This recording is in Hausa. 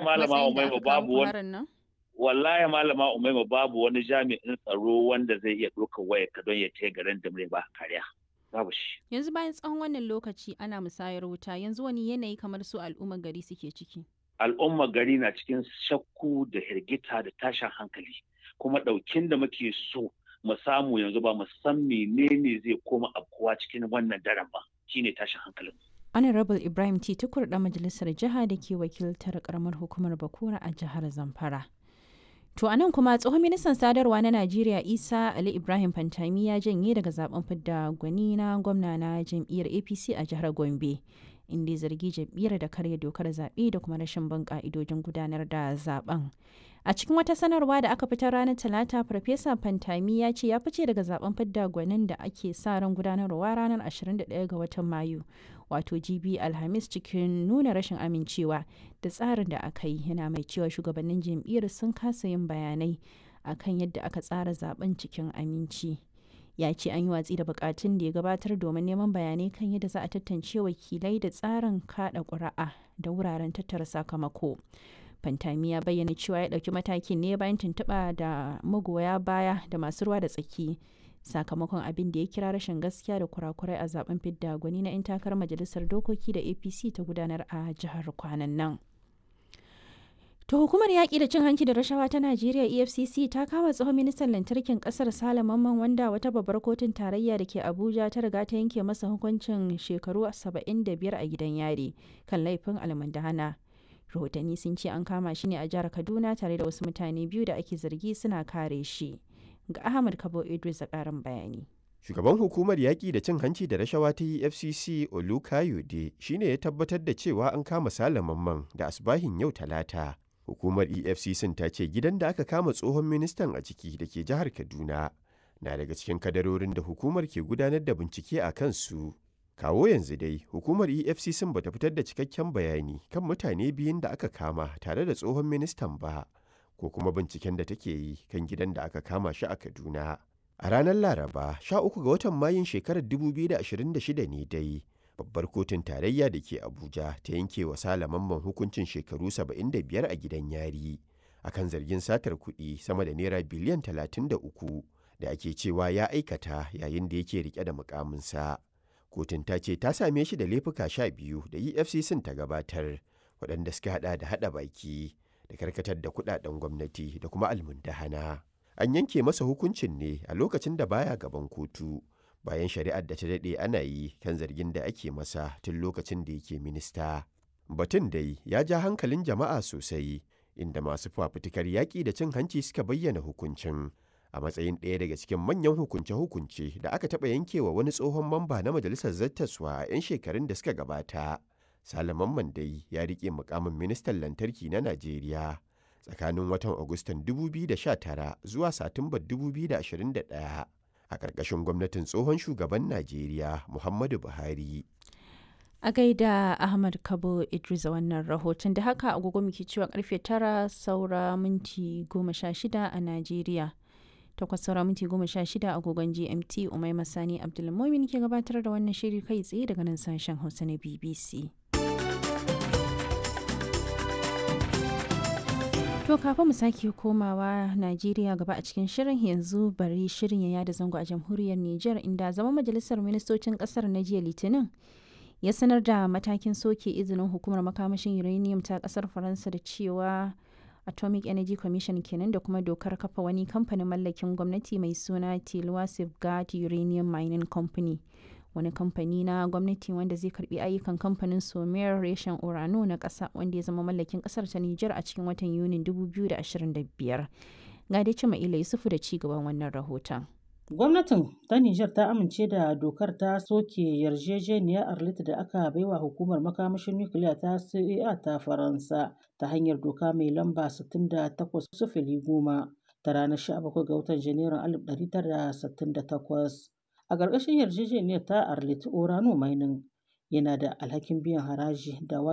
malama matsayin da Umaima aka kawo babu ku wani harin nan? wallahi malama Umaima babu wani jami'in tsaro wanda zai iya ɗaukar wayar ka don ya taya garin da ba kariya. Babu shi. Yanzu bayan tsawon wannan lokaci ana musayar wuta yanzu wani yanayi kamar su al'ummar gari suke ciki. Al'ummar gari na cikin shakku da hirgita da tashin hankali. Kuma ɗaukin da muke so mu samu yanzu ba mu san menene zai koma afkuwa cikin wannan daren ba. Shine tashin hankalin. Honorable Ibrahim T. Tukur ɗan majalisar jiha da ke wakiltar karamar hukumar Bakura a jihar Zamfara. To a nan kuma tsohon ministan sadarwa na Najeriya Isa Ali Ibrahim Fantami ya janye daga zaben fidda gwani na gwamna na jam'iyyar APC a jihar Gombe. Inda ya zargi jam'iyyar da karya dokar zaɓe da kuma rashin bin ƙa'idojin gudanar da zaben. A cikin wata sanarwa da aka fitar ranar Talata, Farfesa Fantami ya ce ya fice daga zaben fidda gwanin da ake sa ran gudanarwa ranar 21 ga watan Mayu, wato GB Alhamis cikin nuna rashin amincewa da tsarin da aka yi yana mai cewa shugabannin jam'iyyar sun kasa yin bayanai akan yadda aka tsara zaben cikin aminci. Ya ce an yi watsi da bukatun da ya gabatar domin neman bayanai kan yadda za a tantance wakilai da tsarin kada ƙuri'a da wuraren tattara sakamako. Fantami ya bayyana cewa ya ɗauki matakin ne bayan tuntuɓa da magoya baya da masu ruwa da tsaki sakamakon abin da ya kira rashin gaskiya da kurakurai a zaben fidda gwani na 'yan takarar majalisar dokoki da apc ta gudanar a jihar kwanan nan to hukumar yaƙi da cin hanci da rashawa ta najeriya efcc ta kama tsohon ministan lantarkin ƙasar sale mamman wanda wata babbar kotun tarayya da ke abuja ta riga ta yanke masa hukuncin shekaru 75 a gidan yari kan laifin almundahana rahotanni sun ce an kama shi ne a jihar kaduna tare da wasu mutane biyu da ake zargi suna kare shi ga ahmad kabo idris a karin bayani Shugaban hukumar yaƙi da cin hanci da rashawa ta EFCC Olukayode shi ne ya tabbatar da cewa an kama Mamman da asbahin yau talata. Hukumar EFCC ta ce gidan da aka kama tsohon ministan a ciki da ke jihar Kaduna na daga cikin kadarorin da hukumar ke gudanar da bincike a kansu. Kawo yanzu dai, hukumar EFCC ba ta fitar da cikakken bayani kan mutane biyun da aka kama tare da tsohon ministan ba, ko kuma binciken da take yi kan gidan da aka kama shi a Kaduna. A ranar Laraba, 13 ga watan Mayun shekarar 2026 ne dai, babbar kotun tarayya da ke Abuja ta yanke wa Mamman hukuncin shekaru 75 a gidan yari, akan zargin satar kuɗi sama da naira biliyan 33 da ake cewa ya aikata yayin da yake rike da mukaminsa. Kotun ta ce ta same shi da laifuka sha biyu da EFCC ta gabatar, waɗanda suka haɗa da haɗa baki da karkatar da kuɗaɗen gwamnati da kuma almundahana. An yanke masa hukuncin ne a lokacin da baya gaban kotu, bayan shari'ar da ta daɗe ana yi kan zargin da ake masa tun lokacin da yake minista. Batun dai ya ja hankalin jama'a sosai, inda masu fafutukar yaƙi da cin hanci suka bayyana hukuncin. a matsayin ɗaya daga cikin manyan hukunce-hukunce da aka taɓa yankewa wani tsohon mamba na majalisar zattaswa a 'yan shekarun da suka gabata. Salaman Mandai ya riƙe mukamin ministan lantarki na Najeriya tsakanin watan Agustan 2019 zuwa Satumbar 2021 a ƙarƙashin gwamnatin tsohon shugaban Najeriya Muhammadu Buhari. A gaida Ahmad Kabo Idris a wannan rahoton da haka agogo muke cewa karfe tara saura minti goma sha shida a Najeriya. takwas saura minti goma sha shida agogon gmt umai masani abdulmomin ke gabatar da wannan shiri kai tsaye daga nan sashen hausa na bbc to kafin mu sake komawa najeriya gaba a cikin shirin yanzu bari shirin ya yada zango a jamhuriyar niger inda zama majalisar ministocin kasar na jiya litinin ya sanar da matakin soke izinin hukumar makamashin uranium ta kasar faransa da cewa atomic energy commission kenan da kuma dokar kafa wani kamfanin mallakin gwamnati mai suna tilwa safeguard uranium mining company wani kamfani na gwamnati wanda zai karbi ayyukan kamfanin somer reshen urano na kasa wanda ya zama mallakin kasar ta niger a cikin watan yunin 2025 ga dai cima ila yusufu da ci gaban wannan rahoton Gwamnatin ta Nijar ta amince da dokar ta soke yarjejeniyar Arlit da aka baiwa hukumar makamashin nukiliya ta CEA ta Faransa ta hanyar doka mai lamba 68 sufili goma ta ranar 17 ga watan Janairun 1968. A ƙarƙashin yarjejeniyar ta Arlit Orano Mining yana da alhakin biyan haraji da